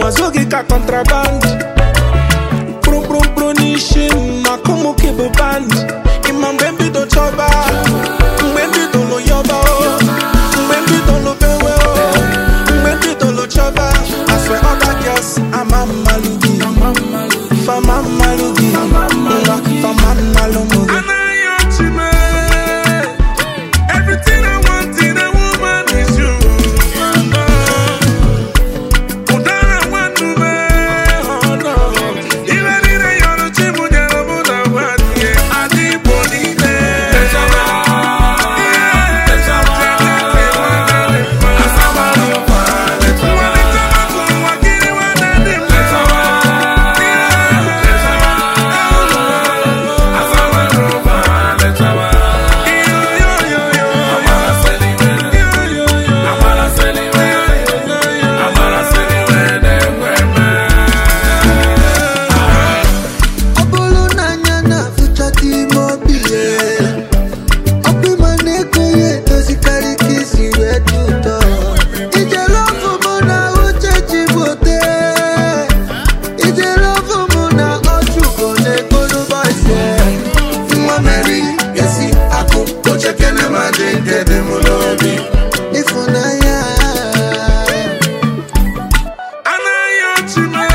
azụ gị ka contraband kpụrụkpụrụkpụrụ n'isi m na kụmụki bụ band ịma mgbe mbido chọba mgbe mbido lụ yọba o mgbe mbido lụ bewe o mgbe mbido lụ chọba aswe ọba girls ama mmalụ gị fama mmalụ gị nwa fama mmalụ mụ gị Everything I want in a woman is you. Udara nwannu me, oh no. Ibe niile yọrọ chi mụ nyere mụ na nwanne, adị Igbo niile. Ọ bụrụ na anya na-afụchata ime obi ya ọkụ ịma na-ego ya edozikarị ka isi wee dị ụtọ ijere ọfụ mụ na uche ji bote ijere ọfụ mụ na ọchụgo na-ekporo bọise nwa meri esi akụ ochekene ma dị nke dị mụ n'obi ịfụnanya Anaghị ọchị mee